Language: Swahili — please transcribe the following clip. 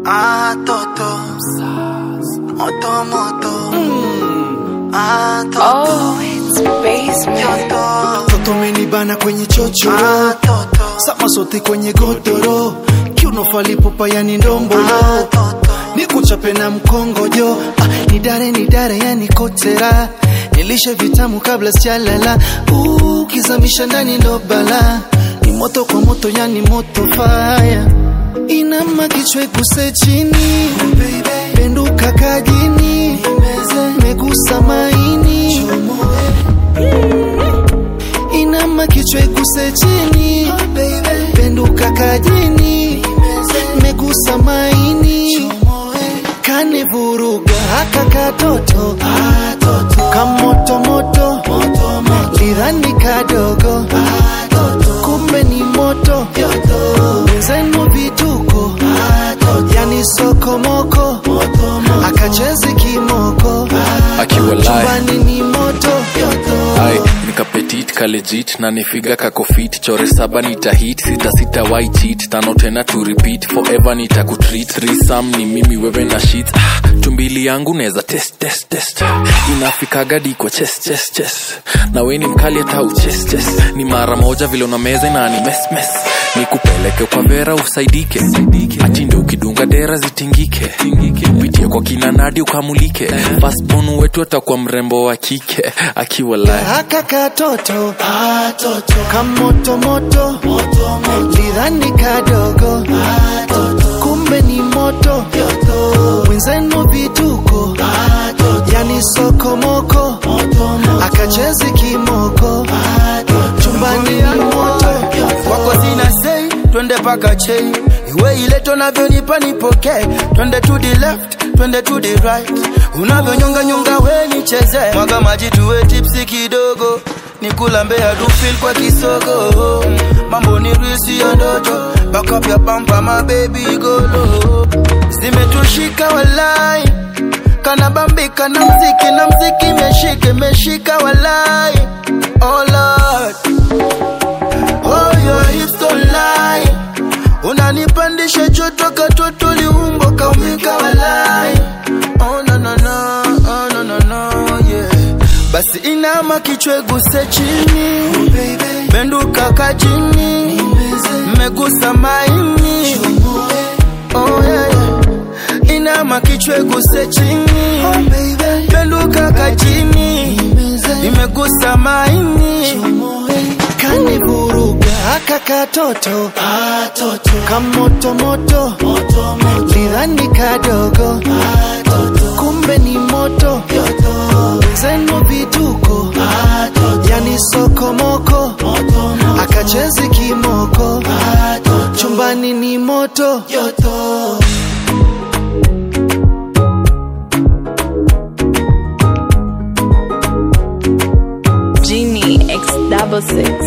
Ah, toto. Moto, moto. Ah, toto. Oh, it's basement. Toto. Toto umenibana kwenye chochoro Ah, toto. sama sote kwenye godoro kiuno falipopa yani ndombolo Ah, toto. nikuchape na mkongojo ah, nidare nidare yani kotera nilishe vitamu kabla sijalala Uh, kizamisha ndani ndo bala ni moto kwa moto yani moto faya inama kichwe guse chini penduka kajini megusa maini inama kichwa iguse chini penduka kajini megusa maini kanivuruga haka katoto kamotomoto lidhani kadogo kumbe ni moto wenzenu vituko yani sokomoko akachezi kimoko akiwa live chumbani ni moto ai nikapetit kalejit na nifiga kakofit chore saba nitahit sita sita why cheat tano tena to repeat forever nitakutreat threesome ni mimi wewe na shit ah, tumbili yangu neza test test test inafikaga diko chest chest chest na we ni mkali hata uchest chest ni mara moja vile una meza na ni mes mes nikupeleke kwa vera usaidike achinde ukidunga dera zitingike pitie kwa kina nadi ukamulike fastbon wetu atakuwa mrembo wa kike akiwa live haka katoto kamotomoto lidhani kadogo kumbe ni moto mwenzenu vituko yani sokomoko akachezi kimoko chumbani ni moto kwako sina sei twende paka chei iwe ile tunavyonipa nipokee twende to the left twende to the right unavyonyonga nyonga we nicheze mwaga maji tuwe tipsi kidogo nikulambea dufil kwa kisogo mambo ni risi ya ndoto bakapya pampa mabebi golo zimetushika walai kanabambika na mziki na mziki meshike meshika walai oh Lord. Oh, your hips don't lie. Unanipandisha joto katoto liumbo kaumika walai. Oh, no, no, no. Oh, no, no, no, yeah. Basi inama kichwe guse chini benduka kajini megusa maini oh, yeah, yeah. inama kichwe guse chini benduka kajini imegusa maini kanivuruga haka katoto kamotomoto lidhani kadogo kumbe ni moto wenzenu vituko yani sokomoko akachezi kimoko chumbani ni moto Genie X double six.